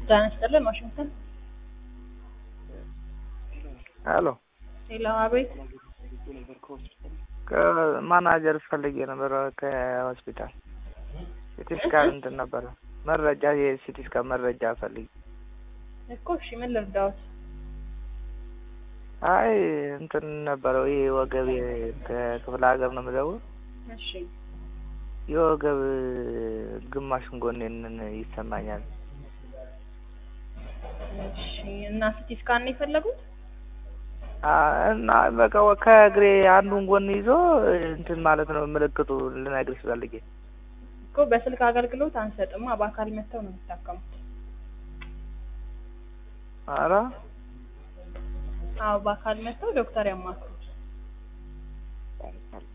ጤና ይስጥልን ዋሽንግተን ሄሎ ሌላ አቤት ከማናጀር ፈልጌ ነበር ከሆስፒታል ሲቲ ስካን እንትን ነበረ መረጃ የሲቲ ስካን መረጃ ፈልጌ እኮ እሺ ምን ልርዳዎት አይ እንትን ነበረው ይሄ ወገብ ከክፍለ ሀገር ነው የምደውል እሺ የወገብ ግማሹን ጎኔን ይሰማኛል እሺ እና ሲቲ ስካን ነው የፈለጉት እና በቃ ከእግሬ አንዱን ጎን ይዞ እንትን ማለት ነው ምልክቱ ልነግርሽ ፈልጌ እኮ በስልክ አገልግሎት አንሰጥማ በአካል መጥተው ነው የሚታከሙት ኧረ አዎ በአካል መጥተው ዶክተር ያማክሩ